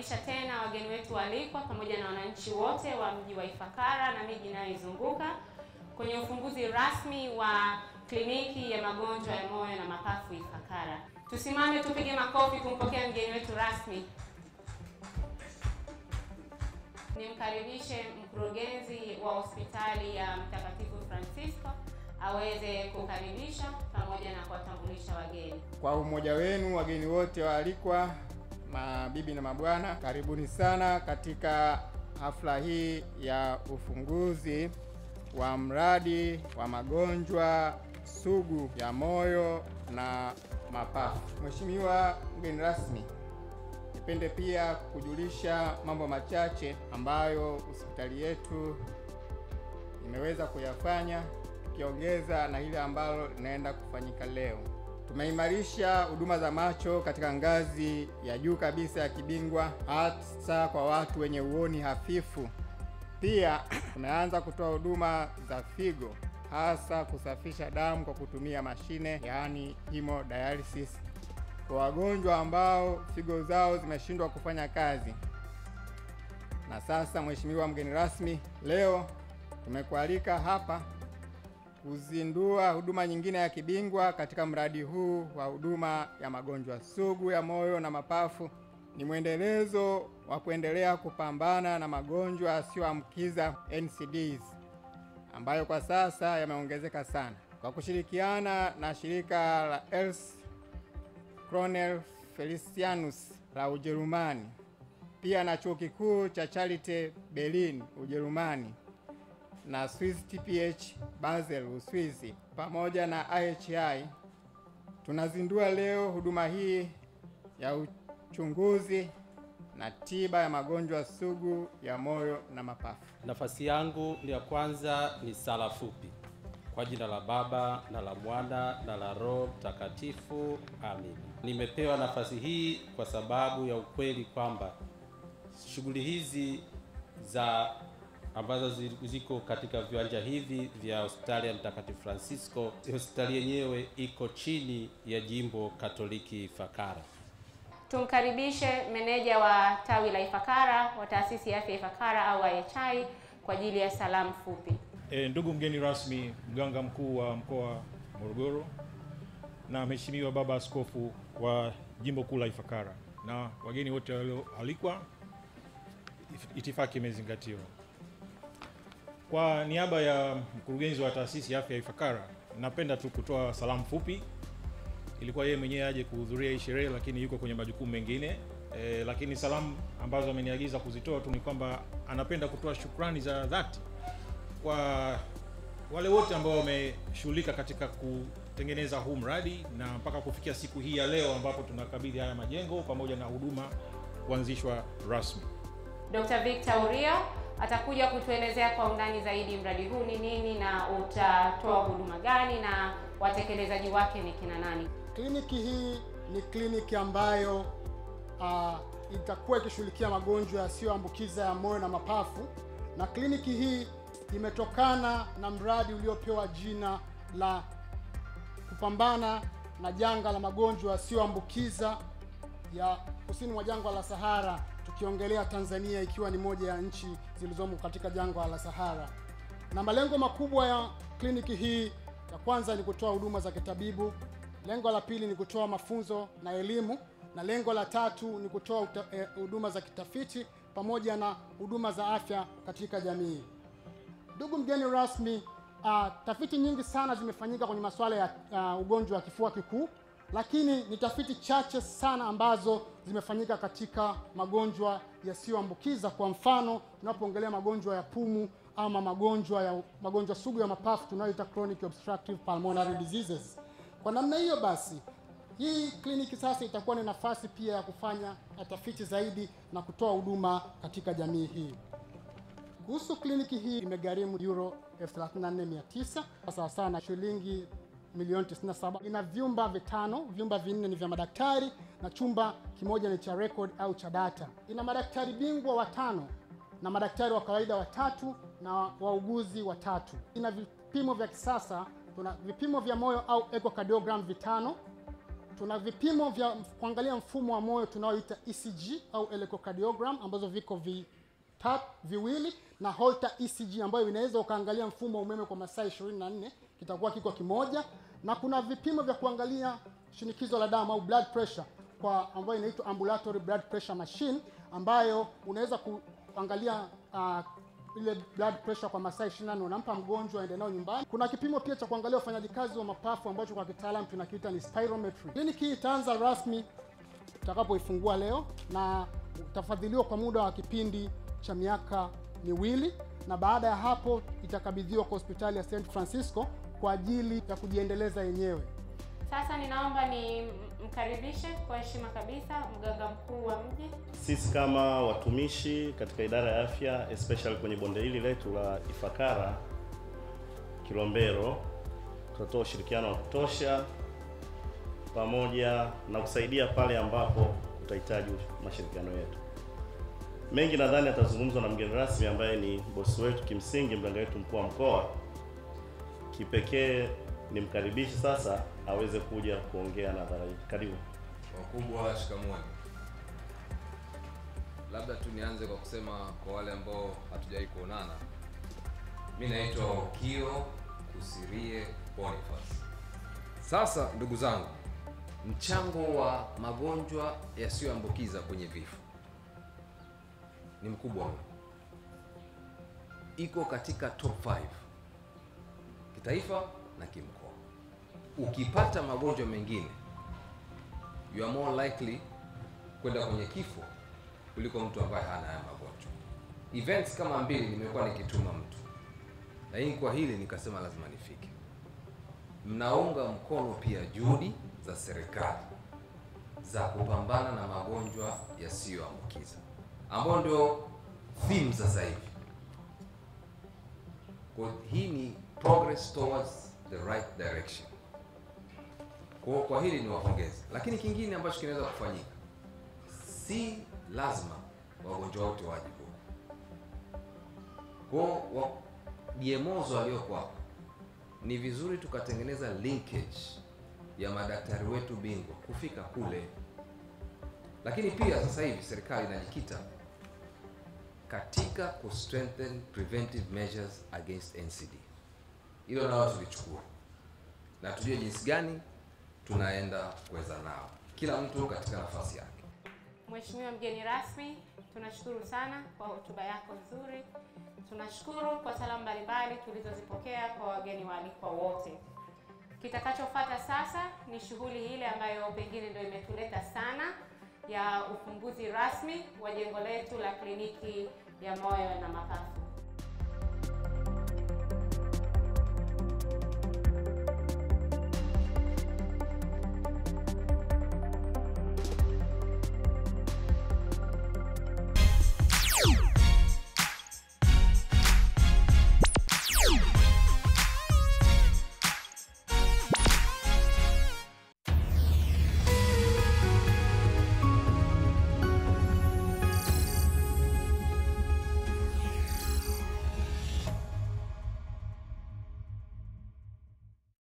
Tunawakaribisha tena wageni wetu waalikwa pamoja na wananchi wote wa mji wa Ifakara na miji inayoizunguka kwenye ufunguzi rasmi wa kliniki ya magonjwa ya moyo na mapafu Ifakara. Tusimame tupige makofi kumpokea mgeni wetu rasmi. Nimkaribishe mkurugenzi wa hospitali ya Mtakatifu Francisco aweze kukaribisha pamoja na kuwatambulisha wageni. Kwa umoja wenu wageni wote waalikwa, mabibi na mabwana, karibuni sana katika hafla hii ya ufunguzi wa mradi wa magonjwa sugu ya moyo na mapafu. Mheshimiwa mgeni rasmi, nipende pia kujulisha mambo machache ambayo hospitali yetu imeweza kuyafanya tukiongeza na ile ambalo linaenda kufanyika leo. Tumeimarisha huduma za macho katika ngazi ya juu kabisa ya kibingwa, hasa kwa watu wenye uoni hafifu. Pia tumeanza kutoa huduma za figo, hasa kusafisha damu kwa kutumia mashine, yaani hemodialysis, kwa wagonjwa ambao figo zao zimeshindwa kufanya kazi. Na sasa, Mheshimiwa mgeni rasmi, leo tumekualika hapa kuzindua huduma nyingine ya kibingwa katika mradi huu wa huduma ya magonjwa sugu ya moyo na mapafu. Ni mwendelezo wa kuendelea kupambana na magonjwa yasiyoambukiza NCDs ambayo kwa sasa yameongezeka sana. Kwa kushirikiana na shirika la Els Cornel Felicianus la Ujerumani, pia na chuo kikuu cha Charité Berlin Ujerumani na Swiss TPH Basel Uswizi pamoja na IHI tunazindua leo huduma hii ya uchunguzi na tiba ya magonjwa sugu ya moyo na mapafu. Nafasi yangu ya kwanza ni sala fupi. Kwa jina la Baba na la Mwana na la Roho Mtakatifu, amin. Nimepewa nafasi hii kwa sababu ya ukweli kwamba shughuli hizi za ambazo ziko katika viwanja hivi vya hospitali ya Mtakatifu Francisco, hospitali yenyewe iko chini ya jimbo Katoliki Ifakara. Tumkaribishe meneja wa tawi la Ifakara wa taasisi ya afya Ifakara au IHI kwa ajili ya salamu fupi. E, ndugu mgeni rasmi, mganga mkuu wa mkoa wa Morogoro na mheshimiwa baba askofu wa jimbo kuu la Ifakara na wageni wote walioalikwa, itifaki imezingatiwa. Kwa niaba ya mkurugenzi wa taasisi ya afya ya Ifakara, napenda tu kutoa salamu fupi. Ilikuwa yeye mwenyewe aje kuhudhuria hii sherehe, lakini yuko kwenye majukumu mengine e, lakini salamu ambazo ameniagiza kuzitoa tu ni kwamba anapenda kutoa shukrani za dhati kwa wale wote ambao wameshughulika katika kutengeneza huu mradi na mpaka kufikia siku hii ya leo ambapo tunakabidhi haya majengo pamoja na huduma kuanzishwa rasmi. Dr. Victor Urio atakuja kutuelezea kwa undani zaidi mradi huu ni nini na utatoa huduma gani na watekelezaji wake ni kina nani. Kliniki hii ni kliniki ambayo uh, itakuwa ikishughulikia magonjwa yasiyoambukiza ya moyo na mapafu, na kliniki hii imetokana na mradi uliopewa jina la kupambana na janga la magonjwa yasiyoambukiza ya kusini mwa jangwa la Sahara, tukiongelea Tanzania ikiwa ni moja ya nchi zilizomo katika jangwa la Sahara. Na malengo makubwa ya kliniki hii, ya kwanza ni kutoa huduma za kitabibu, lengo la pili ni kutoa mafunzo na elimu, na lengo la tatu ni kutoa huduma za kitafiti pamoja na huduma za afya katika jamii. Ndugu mgeni rasmi, uh, tafiti nyingi sana zimefanyika kwenye masuala ya uh, ugonjwa wa kifua kikuu, lakini ni tafiti chache sana ambazo zimefanyika katika magonjwa yasiyoambukiza. Kwa mfano, tunapoongelea magonjwa ya pumu ama magonjwa ya magonjwa sugu ya mapafu tunayoita chronic obstructive pulmonary diseases. Kwa namna hiyo basi, hii kliniki sasa itakuwa ni nafasi pia ya kufanya tafiti zaidi na kutoa huduma katika jamii hii. Kuhusu kliniki hii imegharimu euro 34900 sawa sawa na shilingi milioni 97. Ina vyumba vitano, vyumba vinne ni vya madaktari na chumba kimoja ni cha record au cha data. Ina madaktari bingwa watano na madaktari wa kawaida watatu na wauguzi watatu. Ina vipimo vya kisasa, tuna vipimo vya moyo au echocardiogram vitano Tuna vipimo vya kuangalia mfumo wa moyo tunaoita ECG au electrocardiogram ambazo viko vitatu viwili na Holter ECG ambayo inaweza ukaangalia mfumo wa umeme kwa masaa 24 kitakuwa kiko kimoja, na kuna vipimo vya kuangalia shinikizo la damu au blood pressure kwa ambayo inaitwa ambulatory blood pressure machine ambayo unaweza kuangalia uh, ile blood pressure kwa masaa 24 unampa mgonjwa aende nao nyumbani. Kuna kipimo pia cha kuangalia ufanyaji kazi wa mapafu ambacho kwa kitaalamu tunakiita ni spirometry. Kliniki hii itaanza rasmi tutakapoifungua leo na utafadhiliwa kwa muda wa kipindi cha miaka miwili, na baada ya hapo itakabidhiwa kwa hospitali ya St Francisco kwa ajili ya kujiendeleza yenyewe. Sasa ninaomba ni mkaribishe kwa heshima kabisa mganga mkuu wa mji. Sisi kama watumishi katika idara ya afya especially kwenye bonde hili letu la Ifakara Kilombero, tutatoa ushirikiano wa kutosha pamoja na kusaidia pale ambapo utahitaji mashirikiano yetu. Mengi nadhani atazungumzwa na mgeni rasmi ambaye ni bosi wetu, kimsingi mganga wetu mkuu wa mkoa. Kipekee nimkaribishe sasa aweze kuja kuongea na hadhara hii. Karibu. Wakubwa, shikamoo. Labda tu nianze kwa kusema kwa wale ambao hatujawahi kuonana, mi naitwa Okio Kusirie Boniface. Sasa ndugu zangu, mchango wa magonjwa yasiyoambukiza kwenye vifo ni mkubwa mno, iko katika top 5 kitaifa na kimkoa. Ukipata magonjwa mengine you are more likely kwenda kwenye kifo kuliko mtu ambaye hana haya magonjwa. Events kama mbili nimekuwa nikituma mtu, lakini kwa hili nikasema lazima nifike. Mnaunga mkono pia juhudi za serikali za kupambana na magonjwa yasiyoambukiza ambayo ndio theme sasa hivi. Kwa hii ni progress towards the right direction. Kwa, kwa hili ni wapongeze, lakini kingine ambacho kinaweza kufanyika, si lazima wagonjwa wote waje huku. Kwa wa, DMOs walioko hapa ni vizuri tukatengeneza linkage ya madaktari wetu bingwa kufika kule, lakini pia sasa hivi serikali inajikita katika ku strengthen preventive measures against NCD. Hilo nalo tulichukua na tujue jinsi gani tunaenda kuweza nao, kila mtu katika nafasi yake. Mheshimiwa mgeni rasmi, tunashukuru sana kwa hotuba yako nzuri. Tunashukuru kwa salamu mbalimbali tulizozipokea kwa wageni waalikwa wote. Kitakachofuata sasa ni shughuli ile ambayo pengine ndio imetuleta sana ya ufunguzi rasmi wa jengo letu la kliniki ya moyo na mapafu.